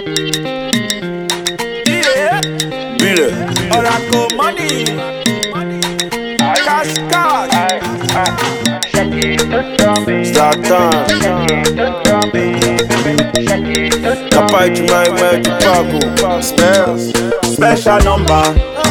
Yeah. Bile. Oracle money. Cash cash. Start time. Kapai Jumai Mai Tupago. Spells. Special number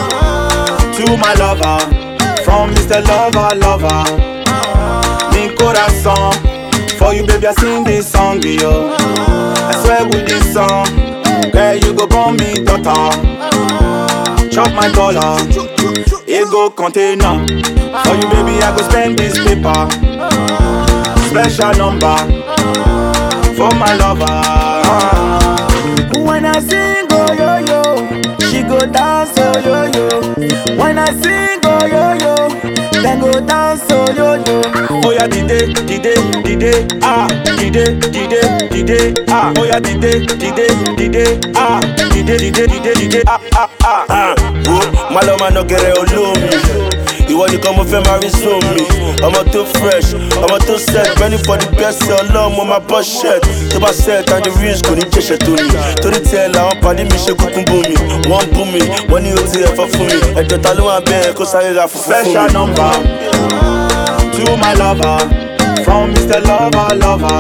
to my lover from Mr. Lover Lover. Mi corazón for you, baby. I sing this song, yo. I swear with this song, girl, you go born me daughter. Chop my dollar, it go container. For you, baby, I go spend this paper. Special number for my lover. When I sing, oh yo yo, she go dance, oh yo yo. When I sing, oh yo yo, then go dance, oh yo yo. Oh yeah, dide, dide, dide, ah, dide, dide, dide, ah. Oh yeah, dide, dide, dide, ah, dide, dide, dide, dide, ah, ah, ah. Ah, wo, má lọ máa nọgẹrẹ olómi. Ìwọ nìkan mo fẹ́ máa rí sómi. Ọmọ tó fresh, ọmọ tó set, ready for the best ọlọ́run mo máa bọ́ shirt. Tó bá set and the rings kò ní jẹ̀ṣẹ̀ tó ní. Torí tiẹ̀ làwọn pàdé mi ṣe kúkú bú mi. Wọ́n bú mi, wọ́n ní o ti ẹ̀fọ́ fún mi. Ẹ̀jọ̀ ta ló wà bẹ́ẹ̀ kó sáré ra fùfú fún Special mi. number to my lover from Mr. Lover Lover.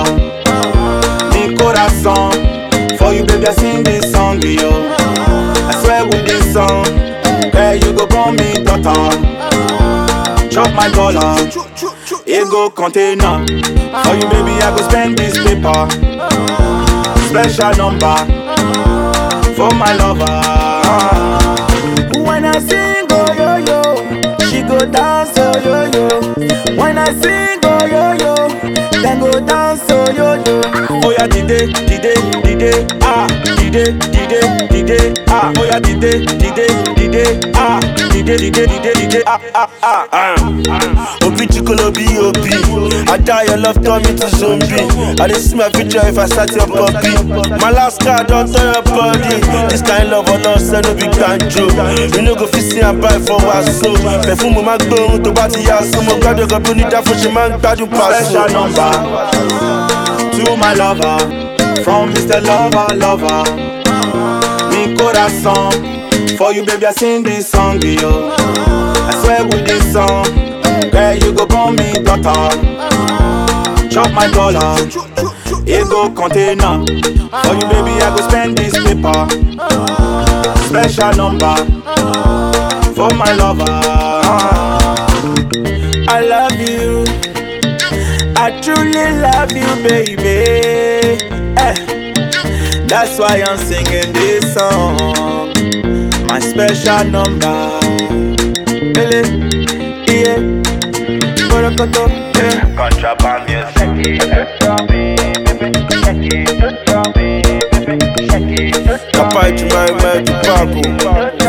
Mi corazón for you, baby. I sing this song, yo. I swear with this song, girl, you go born me daughter. Chop my dollar, it go container. For you, baby, I go spend this paper. Special number for my lover. When I sing, oh yo yo, she go dance, oh yo yo. When I sing, oh yo yo, then go dance, oh yo yo. Oh yeah, dide, dide, dide, ah, dide, dide, dide, ah. Oh yeah, dide, dide, dide, ah, dide, dide, dide, dide, ah, ah, ah. Ah, Obi chikolo B.O.B. I die your love turn me to zombie. I dey see my future if I start your puppy. My last card don turn your body. This kind love or love say no be gbanjo. You no go fit see am buy for waso. Perfume ma gbóhùn tó bá ti yá so. Mo gbádùn ọkọ̀ bí onídàáfọ̀ ṣe máa ń gbádùn pàṣẹ. Special number to my lover from Mr. Lover Lover. Mi corazón for you, baby. I sing this song, yo. I swear with this song, girl, you go born me daughter. Chop my dollar, it go container. For you, baby, I go spend this paper. Special number for my lover. I love you. I truly love you, baby. Eh. That's why I'm singing this song. My special number. Ele, yeah. Borokoto, yeah. Contraband music. Kapai Jumai Mai Tupago.